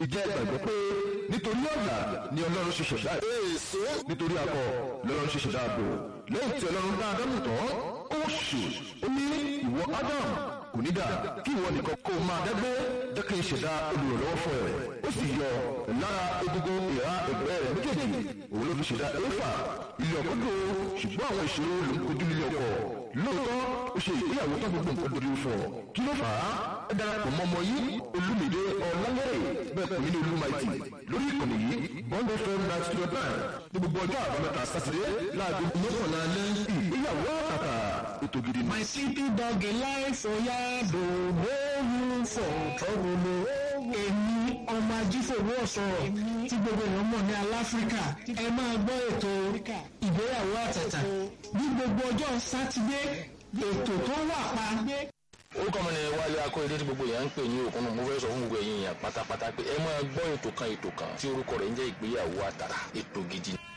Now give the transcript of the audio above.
ìjẹ́ ìgbàgbọ́ pé nítorí ọ̀nà ni ọlọ́run ṣe ṣẹ̀dá èso nítorí akọ lọ́lọ́run ṣe ṣẹ̀dá àbò lẹ́yìn tí ọlọ́run dá ádámù tán ó ṣù ó ní ìwọ ádámù kò ní dà kí ìwọ nìkan kó máa dẹ́gbẹ́ jẹ́ kí n ṣẹ̀dá olùrànlọ́wọ́ fún ẹ ó sì yọ lára egungun ìhà ẹgbẹ́ rẹ̀ méjèèjì òun ló fi ṣẹ̀dá éfà ilé ọkọ dùn ṣùgbọ́n àwọn ìṣòro ló ń kojú nílé ọkọ lóòótọ́ ó ṣe ìgbéyàwó tó gbogbo nǹkan dorí fọ kí ló fà á ẹ darapọ̀ mọ́ ọmọ yìí olúmìdé ọ̀làngẹ̀rẹ̀ bẹ́ẹ̀ pè mí ní olúmaìtì lórí ìkànnì yìí bọ́ńdé fẹ́ náà ti dọ̀tà ní gbogbo ọjọ́ àbámẹ́ta sátidé láago mọ́kànlá alẹ́ ìgbéyàwó àtàtà ètò gidi ni. My city dog life oya do no room for trouble o. Èmi ọmọ ajífòwò ọ̀sọ̀rọ̀ tí gbogbo èèyàn mọ̀ ní aláfíríkà ẹ máa gbọ́ ètò ìgbéyàwó àtàtà ní gbogbo ọjọ́ sátidé ètò tó wà pa orúkọ mi ni wálé akóyedé tí gbogbo èèyàn ń pè ní òkun mo fẹ́ sọ fún gbogbo èèyàn pátápátá pé ẹ máa gbọ́ ètò kan ètò kan tí orúkọ rẹ̀ ń jẹ́ ìgbéyàwó àtàrà ètò gidi.